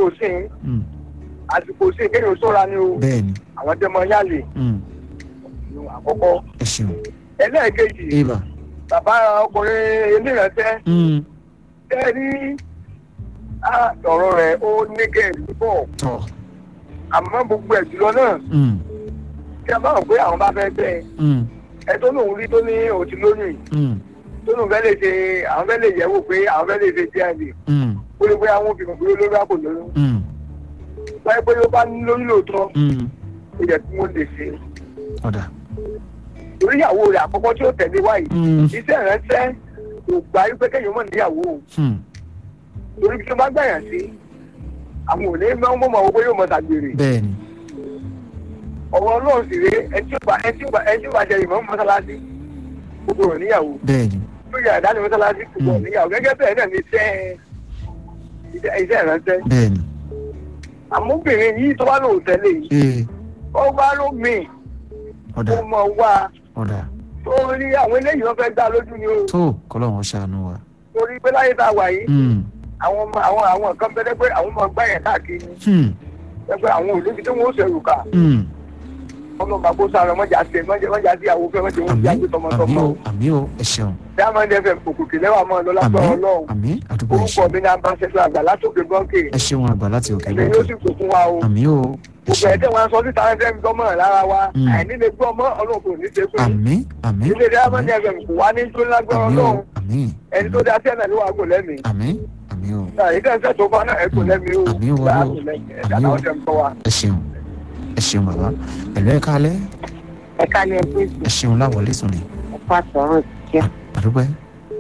àsìkò sí i mm, àsìkò sí i kéèyàn sọ́ra ni o bẹ́ẹ̀ ni àwọn tẹ́ mọ yálè mm, ní àkọ́kọ́ ẹ ṣeun ẹlẹ́ẹ̀kejì ibà bàbá ọkùnrin eléyàntẹ́ mm, tẹ́ rí á, ọ̀rọ̀ rẹ̀ ó ní kẹ́ẹ̀lú bọ̀ tọ̀ àmọ́ gbogbo ẹ̀ jùlọ náà mm, kí a bá wọn pé àwọn bá fẹ́ bẹ́ẹ̀ mm, ẹ tó lóun rí tó ní òun ti lóyún yìí mm, tó lóun fẹ́ lè ṣe àwọn fẹ́ lè yẹ̀wò pé àwọn fẹ́ lè ṣe díẹ̀ mm, ó lè pé àwọn òfin kò lórí àpò lóyún mm, báyìí pé ó bá ní lóyún lóòótọ́ mm, ó yẹ kí wọ́n lè ṣe ọ̀dà torí ìyàwó rẹ̀ àkọ́kọ́ tí ó tẹ̀lé wáyé mm, iṣẹ́ ìránṣẹ́ kò gbà wípé kéèyàn mọ̀ níyàwó o. mm, torí bí tó bá gbàyàn sí àwọn ò ní máa ń mọ̀ owó yóò mọ̀ tàgbèrè bẹ́ẹ̀ ni ọ̀rọ̀ ọlọ́run sì rèé ẹtí ó bá ẹtí ó bá ẹtí ó bá jẹ ìmọ̀ mọ́sálásí gbogbo rẹ̀ níyàwó bẹ́ẹ̀ ni tó yà dání mọ́sálásí gbogbo rẹ̀ níyàwó gẹ́gẹ́ bẹ́ẹ̀ náà ní iṣẹ́ iṣẹ́ iṣẹ́ ìránṣẹ́ bẹ́ẹ̀ ni àmúbìnrin yìí tó bá lòun tẹ́lẹ̀ yìí ee ó bá ló mì ọ̀dà ó mọ̀ wá ọ̀dà torí àwọn eléyìí wọn fẹ́ gbá lójú ni o tó kọ́lọ́hún ṣàánú wa torí pé láyé tá a wà yìí mm, àwọn ọmọ àwọn àwọn kan bẹ́ẹ̀ pé àwọn ọmọ gbá yẹn káàkiri mm, pé àwọn òlóbi tí wọ́n ó ṣẹ̀rù kà mm. ọmọ bàbá sáré mọ́jà sí mọ́jà mọ́jà sí àwọn fẹ́ mọ́jà wọ́n àmì jáde àmì tọmọtọmọ. o àmì o ẹ ṣeun diamond fm òkùnkùn lẹ́wà mọ́ ọ àmì lọ́lágbọ́ ọlọ́run àmì àdúgbò ẹ orúkọ ṣeun mi ní abáṣẹ́sọ àgbà látòkè gọ́ǹkè ẹ ṣeun àgbà láti òkè ẹ̀mí yóò lókè sì kó fún wa o àmì o ẹ gbogbo ṣeun ẹ̀jẹ̀ wọn sọ síta ẹ̀fẹ̀ mi gbọ́mọ̀ lára wa Mm. àìní lè gbọ́ ọmọ ọlọ́run kò ní ṣe fún yín àmì àmì ilé diamond àmì fm kò wá ní tó lágbọ́ àmì o ọlọ́run àmì ẹni tó dá sẹ́nà ló wà kò lẹ́mìí àmì àmì o ìdẹ́sẹ̀ tó bá náà ẹ̀ kò lẹ́mìí o Àmín o, Gbà á Olúwa. kò lẹ́mìí ẹ̀dá Àmín o. náà tẹ̀ ń kọ́ wa. ẹ ṣeun ẹ ṣeun bàbá pẹ̀lú ẹ kálẹ̀ ẹ̀ka ni ẹ pé ẹ ṣeun láwọlé sùn ni ẹ̀ka sọ̀rọ̀ jẹ́ àdúgbò ẹ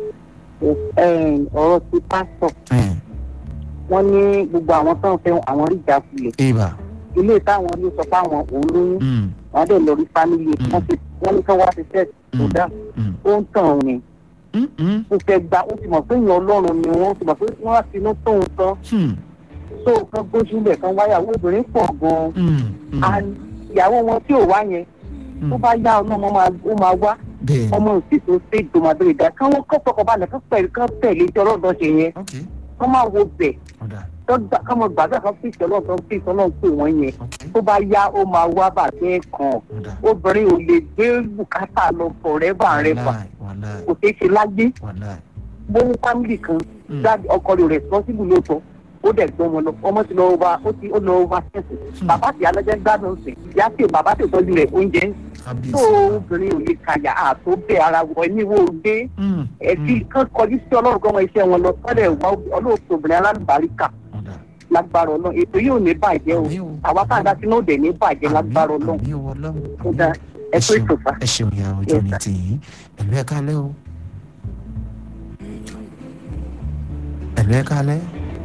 ọ̀rọ̀ ti pásítọ̀ wọ́n ní gbogbo àwọn tó ń fẹ́ àwọn rí ìjákulẹ̀ ibà ilé táwọn ló sọ pé àwọn òun lóyún mm, wọ́n dẹ̀ lọ rí fámìlì ẹ̀ wọ́n ti wọ́n ní kí wọ́n ti tẹ̀ tó dá mm, ó ń tàn ní mm, mm, ó fẹ́ gba ó ti mọ̀ pé ìyẹn ọlọ́run ni wọ́n ti mọ̀ pé wọ́n á ti inú tóun tán hmm, tó kan gbójú lẹ̀ kan wáyàwó obìnrin pọ̀ gan-an mm, mm, and ìyàwó wọn tí ò wá yẹn tó mm. bá yá ọmọ ọmọ máa ó máa wá bẹ́ẹ̀ ni ọmọ òsì tó ṣe ìdòmàdó ìdá káwọn kọ́ fọkànbalẹ̀ kán pẹ̀lú kán tẹ̀lé tí ọlọ́dọ̀ ṣe yẹn ok kán máa wo bẹ̀ ọ̀dà tọ́gbà káwọn gbàgbà kan fi ìṣẹ́ ọlọ́dọ̀ fi ìṣẹ́ ọlọ́dọ̀ pè wọ́n yẹn ok tó bá yá ó máa wá bàbẹ́ kan ọ̀dà obìnrin ò lè gbé bùkátà lọ fọ̀rẹ́bà rẹ̀ fà wàláì wàláì kò ṣeé ṣe láyé wàláì bó ní fámìlì kan Mm. dáàbì ọkọ rẹ̀ responsible ló sọ ó dẹ̀ gbọ́ wọn lọ ọmọ ti lọ over ó ti ó lọ over tẹ̀sí Hmm. bàbá tí alájẹ́ gbádùn sí ìyá tí bàbá tí tọ́jú rẹ̀ oúnjẹ ń tó kábíyèsí obìnrin ò lè kàyà àtó bẹ́ẹ̀ ara wọ ẹni wo gbé Mm, ẹbí mm, kan kọjú sí ọlọ́run kọ́ wọn iṣẹ́ wọn lọ sọ́dẹ̀ wá ọlọ́ọ̀tò obìnrin alábàríkà ọ̀dà lágbára ọlọ́run ètò yìí ò ní bàjẹ́ o àmì o àwa tá a dá sínú òde ní bàjẹ́ lágbára ọlọ́run àmì o ọlọ́run ó àmì dá o. ẹ ẹ tó ṣeun ìtòfà. ẹ ṣeun ìyá ọjọ́ Yes, ní sir. tìyín ẹ̀lú ẹ̀ kálẹ̀ o ẹ̀lú ẹ̀ kálẹ̀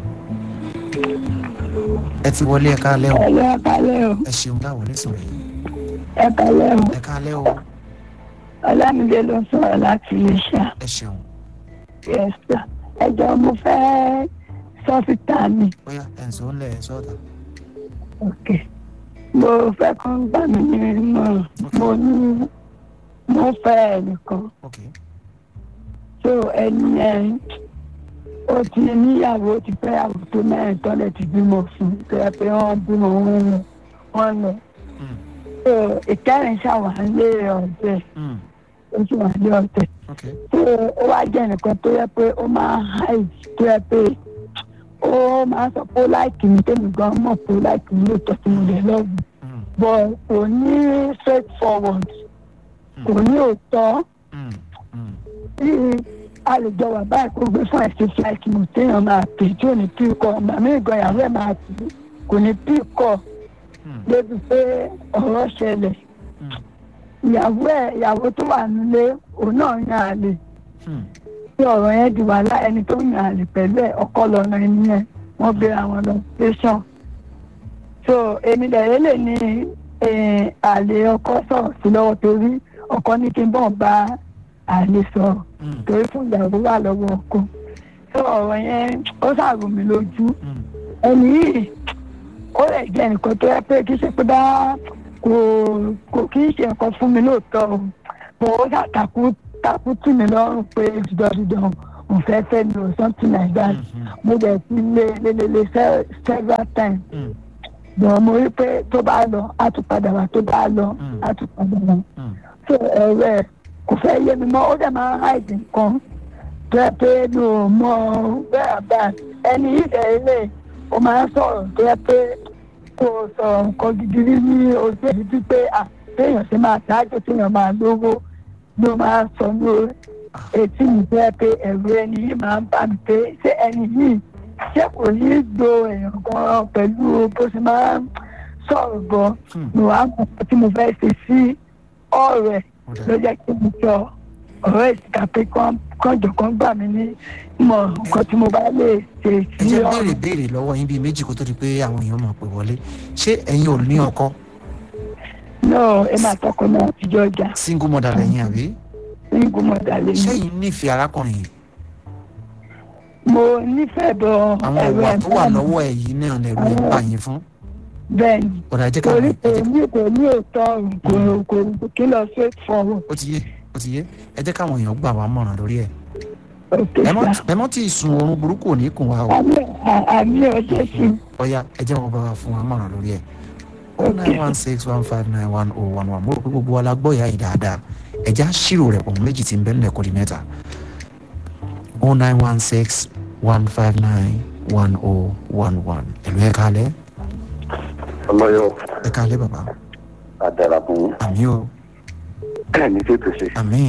ẹ ti wọlé ẹ̀ kálẹ̀ o Ẹ̀lẹ́ ẹ̀kálẹ́ o, ẹ ṣeun láwọlé sùn yìí ẹ̀kálẹ́ o, ẹ̀ kálẹ̀ o Ọlámídé ló sọ̀rọ̀ láti Iléṣà. ẹ ṣeun Yẹ́sà, ẹjọ́ mo fẹ́ sọ́fìtà mi. bóyá ẹ̀ ń sọ ń lẹ̀ ẹ̀ sọ́ọ̀tà Ok. Mo fẹ́ kó ń gbà mí ní ìmọ̀ràn. Mo ní mo fẹ́ ẹnìkan. ok So ẹni ẹ̀ ó ti níyàwó ó ti fẹ́ àwọ̀ tó mẹ́rin tọ́lẹ̀ ti bímọ fún un. Tó yẹ pé wọ́n bímọ wọn lọ. Wọ́n lọ. Mm, So ìkẹrin ṣàwálé ọ̀tẹ̀. mm, Ó sì wà lé ọ̀tẹ̀. ok tó ó wá jẹ́ nìkan tó yẹ pé ó máa hide tó yẹ pé ó máa sọ pé ó láìkì mi tèmi gan mọ̀ pé ó láìkì mi lóòótọ́ tí mo lè lọ́gùn mm, but kò ní straight forward kò ní òótọ́ mm, mm, tí a lè jọ wà báyìí kó gbé fún ẹ̀sìn flight mo téèyàn máa pè tí ò ní pí kọ màmí ìgan ìyàwó ẹ̀ máa pè kò ní pí kọ mm, débi pé ọ̀rọ̀ ṣẹlẹ̀ mm, ìyàwó ẹ̀ ìyàwó tó wà nílé òun náà yan àlè mm, tí ọ̀rọ̀ yẹn di wàhálà ẹni tó yàn àlè pẹ̀lú ẹ̀ ọkọ lọ́nà ẹni yẹn wọ́n gbé àwọn lọ tẹ̀sán. so èmi lẹ̀yẹ́ lè ní eh, àlè ọkọ sọ̀rọ̀ sí lọ́wọ́ torí ọkọ ní kí n bọ̀ bá àlè sọ̀rọ̀ mm, torí fún ìyàwó wà lọ́wọ́ ọkọ. so ọ̀rọ̀ yẹn ó ṣàrò mí lójú mm, ẹni yìí ó lè jẹ́ nǹkan tó yẹ pé kì í ṣe pé bá kò kò kì í ṣe nǹkan fún mi lóòótọ́ o mo ó ṣàtàkù takú tì mí lọ́rùn pé dídọ́dídọ́ mo fẹ́ fẹ́ mi ò something like that mo dẹ̀ ti lé lélele several times Mm. bọ̀ mo rí pé tó bá lọ á tún padà wá tó bá lọ Mm. á tún padà wá Mm. so ẹ̀rọ ẹ̀ kò fẹ́ yé mi mọ́ ó dẹ̀ máa ń hide nǹkan tó yẹ pé mi ò mọ bẹ́ẹ̀ bá ẹni yìí dẹ̀ ilé ó máa ń sọ̀rọ̀ tó yẹ pé kò sọ̀rọ̀ nǹkan gidi rí ní ojú èyí tí pé à téèyàn ṣe máa ṣáájú téèyàn máa lówó ló máa ń sọ ní orí etí mi tó yẹ pé ẹ̀rù ẹni yìí máa ń bá mi pé ṣé ẹni yìí ṣé kò ní í do èèyàn gan pẹ̀lú bó ṣe máa ń sọ̀rọ̀ gan Hmm. mi wàá mọ̀ pé tí mo fẹ́ ṣe sí ọ̀rọ̀ ẹ̀ Ó dà. ló jẹ́ kí mo sọ ọ̀rọ̀ ẹ̀ síta pé kán kánjọ kan gbà mí ní mọ̀ nǹkan tí mo bá lè ṣe ẹ sí jẹ́ ọ̀rọ̀ béèrè béèrè lọ́wọ́ yín bíi méjì kó tó di pé àwọn èèyàn máa pè wọlé ṣé ẹ̀yin ò ní ọkọ náà ẹ máa tọkọ náà àtijọ́ ọjà single mother lẹ́yìn àbí ní gbọmọdà lè ṣé ní. ẹ̀yin nífẹ̀ẹ́ arákùnrin yìí mo nífẹ̀ẹ́ bọ àwọn ẹ̀rọ ìwà tó wà ẹ̀fọ́ mi lọ́wọ́ ẹ̀ yìí náà lẹ̀rù ẹ̀ ń bà yín fún bẹ́ẹ̀ ni ọ̀dà ẹ jẹ́ ká torí ẹ kò jẹ́- ní kò ní òótọ́ ọ̀rùn kò kò kí lọ straight forward ó ti yé ó ti yé ẹ jẹ́ káwọn èèyàn gbà wá mọ̀ràn lórí ẹ̀ òkè ẹ mọ́ sá ẹ mọ́ tí ì sun oorun burúkú ò ní kùn wá o àmì àmì ọjọ́ sí ọ̀ya ẹ jẹ́ wọn bá wa fún wa mọ̀ràn lórí ẹ̀ o nine one six one five nine one oh one one mo rò pé gbogbo wa la gbọ́ ìyá yìí dáadáa ẹ já ṣírò rẹ̀ pọ̀ mọ́ méjì tí ń bẹ nílẹ̀ kọ́ di mẹ́ta o nine one six one five nine one oh one one ẹ̀lú ẹ̀ kálẹ̀ ọlọ́yọ̀ ẹ̀ kálẹ̀ bàbá àdàràbùn àmì o ní tètè ṣe àmì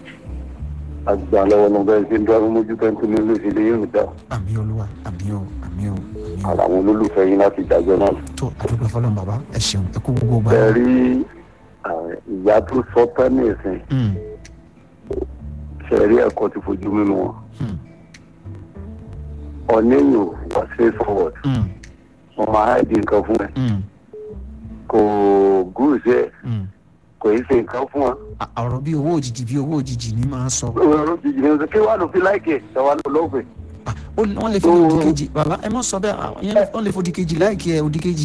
àgbà lọ́wọ́ náà bẹ́ẹ̀ ṣe ń dúró mójú tó ń tún ní olóṣèlú yóò dá àmì olúwa àmì o àmì o àmì o ara àwọn olólùfẹ́ yín láti ìdájọ́ náà. tó àdúgbò fọlọ́n bàbá ẹ ṣeun ẹ kú gbogbo gbà bẹ́ẹ̀ rí àwọn ìyá tó sọ tán ní ìsìn Mm, ṣe rí ẹ̀kọ́ ti fojú mímu wọn. mm, ọ̀nẹ́yìn ò wá straight forward mm, wọ́n máa ń di nǹkan fún ẹ mm, kò gúúsù ẹ mm. kò í ṣe nǹkan fún ẹ. À- ọ̀rọ̀ bí owó òjijì bí owó òjijì ni máa ń sọ ọ̀rọ̀ jìjì ní kí wàá lò fi láìkè ṣàwọn lò lọ́gbẹ̀ẹ́. Ah, ó ní- wọ́n lè fi ní òdì kejì bàbá ẹ mọ̀ sọ bẹ́ẹ̀ ah, ìyẹn lè- wọ́n lè fòdì kejì láìkí ẹ òdì kejì.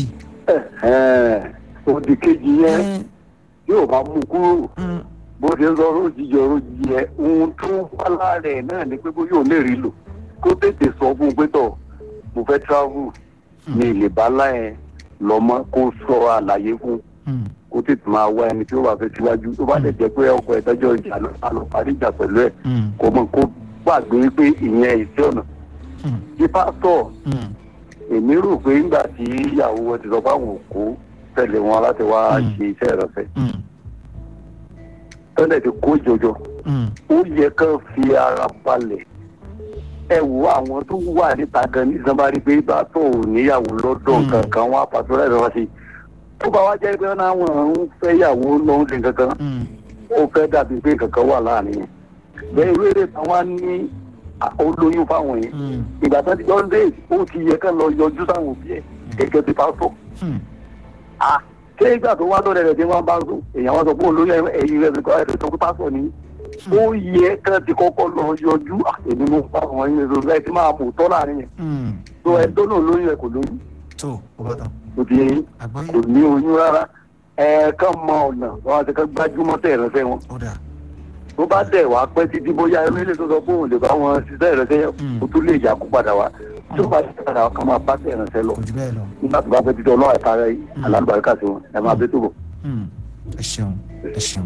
òdì kejì yẹn Ẹ, yóò bá mú kúrò mm, bó ṣe ń sọ ọ̀rọ̀ jíjẹ ọ̀rọ̀ jíjẹ ohun tó wà lára ẹ̀ náà ni pé bó yóò lè rí lò kó tètè sọ fún un pé tọ̀ mo fẹ́ travel ní ilé bàálà ẹ̀ lọ́mọ kó sọ àlàyé fún un mm, kó tètè máa wá ẹni tí ó bá fẹ́ síwájú tó bá lè jẹ́ pé ọkọ̀ ẹ̀tọ́jọ́ ìjà ló bá lọ parí ìjà pẹ̀lú ẹ̀ mm, kó mọ̀ kó gbàgbé pé ìyẹn ìṣe ọ̀nà mm, tí pásítọ̀ mm, èmi rò pé nígbà tí ìyàwó wọn ti sọ fáwọn òkú tẹ̀lé wọn láti wá Mm. ṣe iṣẹ́ ìrọ̀fẹ́ mm, tẹ́lẹ̀ ti kó jọjọ mm, ó yẹ kán fi ara balẹ̀ ẹ wo àwọn tó wà níta gan ní sanbari pé bá tó ò níyàwó lọ́dọ̀ Mm. kankan wọn apàtó láì lọ́wọ́ sí i tó bá wá jẹ́ pé wọ́n náà ń fẹ́ yàwó lọ́hún sí kankan mm, ó fẹ́ dàbí pé kankan wà láàrin yẹn bẹ́ẹ̀ ìwé rẹ̀ táwọn ní à, olóyún fáwọn yẹn mm, ìgbà tó ti jọ ń dé ó ti yẹ kán lọ yọjú sáwọn òbí ẹ̀ gẹ́gẹ́ bí pásítọ̀ mm. ah ṣé ìgbà tó wá lọ́dẹ̀ rẹ̀ tí wọ́n bá ń sùn èèyàn wọn sọ pé olóyún ẹ̀yìn rẹ̀ nìkan ẹ̀ sọ pé pásítọ̀ ni ó yẹ kán ti kọ́kọ́ lọ yọjú ah, èmi mo bá wọn yín lọ ẹ ti máa mú tọ́ láàrin yẹn mm. tó ẹ tó náà lóyún ẹ kò lóyún tó o bá tán kò ti yẹn àgbọ́yé kò ní oyún rárá ẹ kàn mọ ọ̀nà wọn àti kàn gbájúmọ́ tẹ̀ ẹ̀rẹ́fẹ́ wọn ó dà tó bá dẹ̀ wá pẹ́ títí bóyá ẹrú ilé tó sọ pé òun lè bá wọn ṣiṣẹ́ ẹ̀rẹ́fẹ́ yẹn Mm. kó tó lè yà kó padà wá tó bá ṣe padà wá kàn máa bá tẹ̀ ẹ̀rẹ́fẹ́ lọ kò jù bẹ́ẹ̀ lọ nígbà tó bá fẹ́ títí ọlọ́run ẹ̀ka rẹ̀ alábàárìkà sí wọn ẹ máa bẹ́ tó bọ̀. Mm, ẹ ṣeun ẹ ṣeun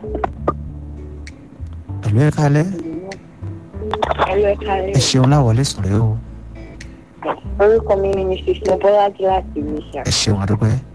ẹ̀lú ẹ̀ kálẹ̀ Ẹ̀rọ ẹ̀ka ẹ rẹ̀. ṣeun láwọlé sọ̀rọ̀ o Orúkọ mi ni Mrs. Mobolaji láti Ìmísà. ẹ ṣeun àdúgbò ẹ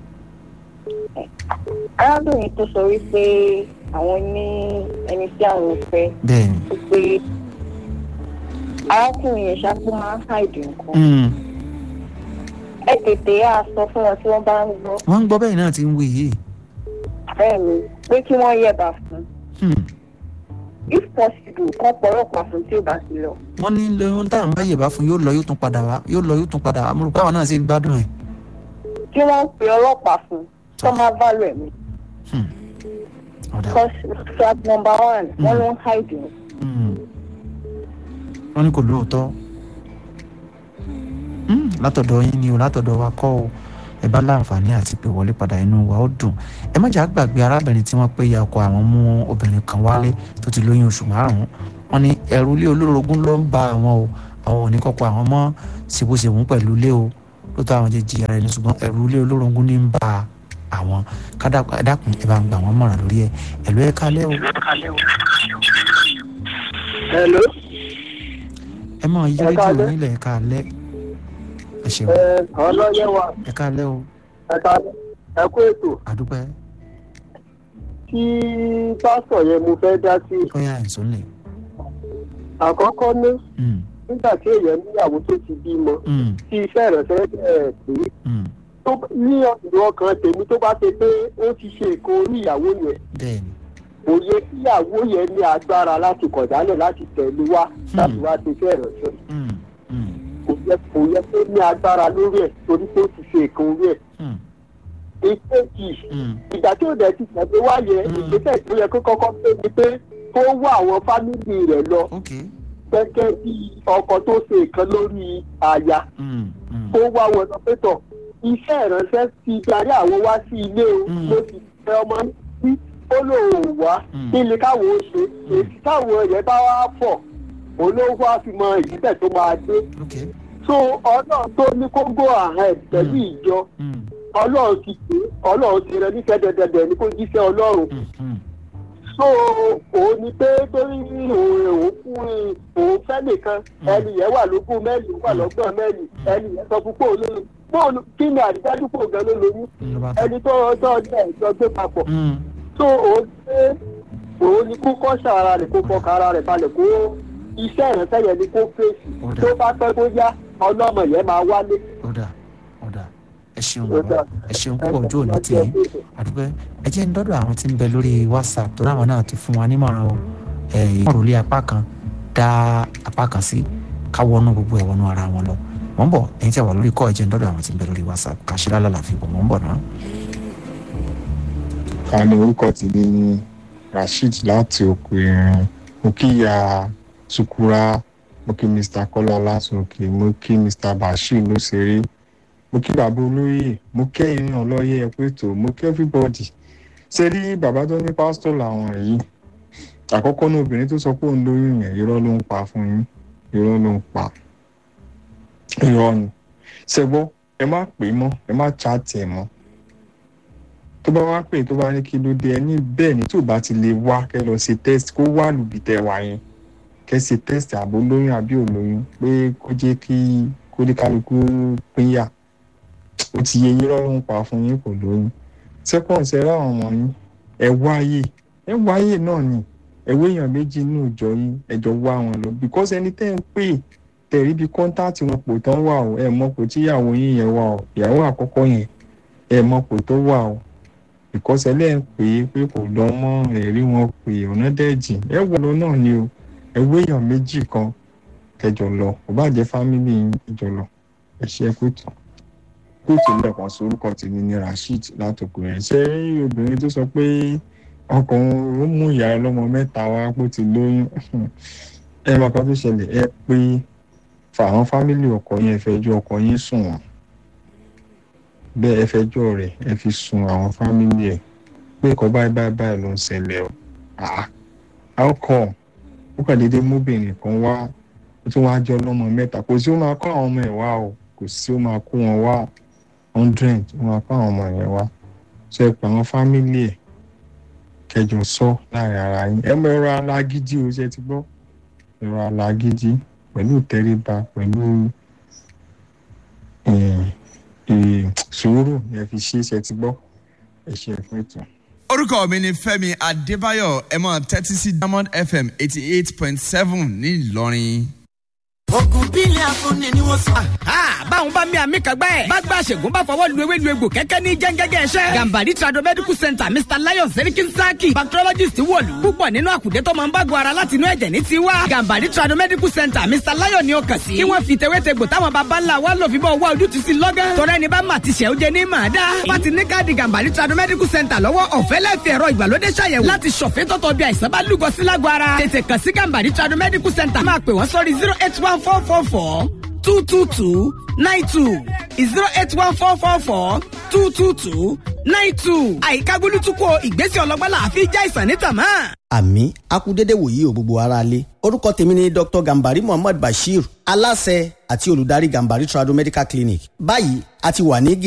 Arábìnrin tó sọ wípé àwọn ní ẹni tí àwọn fẹ́ bẹ́ẹ̀ ni wípé arákùnrin yẹn ṣáàpù máa ń hàìdì nǹkan. Mm, Ẹ tètè á sọ fún wọn tí wọ́n bá ń gbọ́. wọ́n ń gbọ́ bẹ́ẹ̀ náà ti ń wí yìí Bẹ́ẹ̀ ni pé kí wọ́n yẹ̀bà fún. Mm, If possible, kán pọ̀lọ́pàá fún tí ò bá sí lọ. wọ́n ní lóyún táwọn bá yẹ̀bá fún yóò lọ yóò tún padà wá yóò lọ yóò tún padà wá mo rò pé àwọn náà ṣe ń gbádùn ẹ̀ Kí wọ́n pe ọlọ́pàá fún tó máa bá lọ ẹ̀mí. Mm, ọ̀dà Because flag number one, wọ́n ló ń hàìdì nǹkan. Mm. wọ́n ní kò lóòótọ́ Mm, látọ̀dọ̀ yín ni o látọ̀dọ̀ wa kọ́ o ẹ bá láǹfààní àti pé wọlé padà inú wa ó dùn ẹ má jà gbàgbé arábìnrin tí wọ́n pé ya ọkọ àwọn mú obìnrin kan wálé tó ti lóyún oṣù márùn-ún wọ́n ní ẹ̀rù ilé olórogún ló ń ba àwọn o àwọn ò ní kọ́kọ́ àwọn mọ́ ṣèbóṣèbó pẹ̀lú ilé o lóòótọ́ àwọn jẹ́ jìyà rẹ̀ ní ṣùgbọ́n ẹ̀rù ilé olórogún ní ń ba àwọn kádàkùn ẹ̀ bá ń gbà wọ́n mọ̀ràn lórí ẹ̀ ẹ̀lú ẹ̀ kalẹ́ o hello ẹ máa yí Ẹ rédíò káalẹ́. nílẹ̀ ẹ̀ kalẹ́ ẹ ṣeun ẹ ọlọ́yẹ wa ẹ kalẹ́ o ẹ̀ka ẹ kú ètò àdúpẹ́ tí pásítọ̀ yẹn mo fẹ́ dá sí bóyá ẹ̀sùn lè. àkọ́kọ́ ní Mm, nígbà tí èèyàn níyàwó tó ti bímọ mm, tí iṣẹ́ ìrẹsẹ̀ ẹ̀ pé mm. tó ní ọ̀dọ̀ ọkàn tèmi tó bá ṣe pé ó ti ṣe nǹkan orí ìyàwó yẹn bẹ́ẹ̀ni kò yẹ kí ìyàwó yẹn ní agbára láti kọ̀dálẹ̀ láti tẹ̀lé wá láti wá ṣe iṣẹ́ ìrẹsẹ̀ Mm, mm, kò yẹ kò yẹ kó ní agbára lórí ẹ̀ torí pé ó ti ṣe nǹkan orí ẹ̀ mm, ìkejì mm. ìgbà tí ò dẹ̀ ti tẹ̀lé wá yẹ Mm. ìgbésẹ̀ tó yẹ kó kọ́kọ́ pé ni pé kó wá àwọn fámìlì rẹ̀ lọ ok gẹ́gẹ́ bí ọkọ tó ṣe nǹkan lórí aya Mm, mm, kó wá wọn lọ pé tọ̀ iṣẹ́ ìránṣẹ́ ti darí àwọn wá sí ilé o Mm. mo sì fẹ́ ọmọ sí ó lóun ò wá Mm. kí ni káwọn ó ṣe èsì táwọn yẹn bá wá pọ̀ olówó á fi mọ ìgbésẹ̀ tó máa dé ok so ọlọ́run tó ní kó go ahead pẹ̀lú Mm. ìjọ Mm, ọlọ́run ti pè é ọlọ́run ti rẹ nífẹ̀ẹ́ dẹ̀dẹ̀dẹ̀ ní kó jíṣẹ́ ọlọ́run mm, mm. so òun ni pé torí òun òun fún òun fẹ́ nìkan ẹni yẹn wà lógún mẹ́lì wà lọ́gbọ̀n mẹ́lì ẹni yẹn sọ fún pé òun lóyún bóun kí ni àdìdájú pò gan ló lóyún Mm, ló bá tán. ẹni tó ọjọ́ ọjọ́ ẹ̀jọ́ gbé papọ̀ Mm, so òun pé òun ni kó kọ́ṣà ara rẹ̀ kó fọkàn ara rẹ̀ balẹ̀ kó iṣẹ́ ìrẹsẹ̀ yẹn ni kó fèsì Ó dà. tó bá pẹ́ kó yá ọlọ́mọ yẹn máa wálé. ó dà ó dà ẹ ṣeun Ó bàbá dà. ẹ ṣeun púpọ̀ ojú òní tì í àdúpẹ́ ẹ jẹ́ ń dọ́dọ̀ àwọn tí ń bẹ lórí whatsapp tó ráwọn náà ti fún wa nímọ̀ràn o ẹ̀ ìmọ̀ràn lé apá kan dá apá kan sí ká wọnú gbogbo ẹ̀ wọnú ara wọn lọ mọ̀ ń bọ̀ ẹ̀yin tí a wà lórí kọ́ ẹ jẹ́ ń dọ́dọ̀ àwọn tí ń bẹ lórí whatsapp kàṣírà lálàáfíà bọ̀ mọ̀ ń bọ̀ náà. ká ní orúkọ tèmi ní rasheed láti òkè ìrìn mo kí ya sukura mo kí mr kọlá láti òkè mo kí mr bashir lóṣèré mo kí bàbá olóyè mo kẹ́yìn náà lọ́yẹ̀ ẹ̀pẹ́tò mo kí everybody ṣe rí bàbá tó ní pásítọ̀ làwọn yìí àkọ́kọ́ ní obìnrin tó sọ pé òun lóyún yẹn irọ́ ló ń pa fún yín irọ́ ló ń pa irọ́ ni ṣẹ́gbọ́ ẹ má pè é mọ́ ẹ má chaatì ẹ̀ mọ́ tó bá wá pè tó bá ní kí ló dé ẹni bẹ́ẹ̀ ni tó bá ti lè wá kẹ́ lọ ṣe test kó wà lùbí tẹ wá yẹn kẹ́ ṣe test àbó lóyún àbí òlóyún pé kó jẹ́ kí kó ní kálukú pínyà ó ti yẹ yín lọ́rùn pa fún yín kò lóyún second ṣe ráwọn ọmọ yín ẹ wáyé ẹ wáyé náà ni ẹwé èèyàn méjì inú ìjọ yín ẹjọ wá wọn lọ because ẹni tẹ́ ń pè tẹ̀rí bí kọ́ńtáàtì wọn pò tán wà o ẹ mọ̀ pò tíyàwó yín yẹn wà o ìyàwó àkọ́kọ́ yẹn ẹ mọ̀ pò tó wà o because ẹlẹ́ ń pè é pé kò lọ mọ́ ẹ̀rí wọn pè ọ̀nà dẹ́jì ẹ wọ lọ náà ni o ẹwé èèyàn méjì kan kẹjọ lọ kò bá jẹ́ fámìlì yín kẹjọ lọ ẹ ṣe é kóòtù kóòtù lẹ́ẹ̀kan sí orúkọ tèmi ní rasheed látòkò rẹ̀ ṣé obìnrin tó sọ pé ọkùnrin ó mú ìyá ọlọ́mọ mẹ́ta wá pé ó ti lóyún ẹ máa kan tó ṣẹlẹ̀ ẹ pé fàwọn fámìlì ọkọ yẹn fẹjọ́ ọkọ yín sùn wọ́n bẹ́ẹ̀ ẹ fẹjọ́ rẹ̀ ẹ fi sun àwọn fámìlì ẹ̀ pé nǹkan báyìí báyìí báyìí ló ń ṣẹlẹ̀ o ah how come ó kàn déédéé móbìnrin kan wá ó tún wá jẹ́ ọlọ́mọ mẹ́ta kò sí ó máa kó àwọn ọmọ ẹ̀ wá o kò sí ó máa kó wọn wá hundred ó máa kó àwọn ọmọ yẹn wá ṣe é pa àwọn fámìlì ẹ̀ kẹjọ sọ láàrin ara yín ẹ mọ ẹ̀rọ alágídí o ṣe ti gbọ́ ẹ̀rọ alágídí pẹ̀lú ìtẹríba pẹ̀lú eh, eh, sùúrù ni ẹ fi ṣe é ṣe ti gbọ́ ẹ ṣe ẹ fún ètò. orúkọ mi ni fẹmi adébáyọ ẹ máa tẹ́tí sí diamond fm eighty eight point seven ní ìlọrin. ogun bílẹ̀ afúnni ni wọ́n sọ. báwọn bá mi àmì kan gbẹ́. bá gba àṣègùn bá fọwọ́ lu ewé lu egbò kẹ́kẹ́ ní jẹ́ngẹ́gẹ́ ẹ̀ṣẹ́. gambari trado medical center mr lion serikin saki bacteriologist wọ̀lú. púpọ̀ nínú àkùdé tó máa ń bá gbọ́ ara láti inú ẹ̀jẹ̀ ní tiwa. gambari trado medical center mr lion ni ó kàn sí. kí wọ́n fi tewétegbò táwọn baba ńlá wa lò fi bọ́ wá ojútùú sí lọ́gán. tọ́rọ ẹni bá mà ti ṣẹ́ ó jẹ ní màá dá. wọ́n ti ní káàdì gambari trado medical center lọ́wọ́ ọ̀fẹ́ lẹ́fẹ̀ẹ́ ẹ̀rọ ìgbàlódé ṣàyẹ̀wò láti ṣọ̀fẹ́ tọ́tọ̀ bí àìsàn bá lúgọ sí lágọ̀ ara. tètè kàn sí gambari trado medical center máa pè wọ́n sórí zero eight one four four four two two two nine two zero eight one four four four two two two nine two àyíká gbólútúkọ ìgbésẹ̀ ọlọ́gbọ́n làáfi já ìsàn níta mọ́. àmì akudede wòye ò gbogbo ara lé orúkọ tèmi ni dr gambari muhammad bashir aláṣẹ àti olùdarí gambari trado medical clinic báyìí a ti wà ní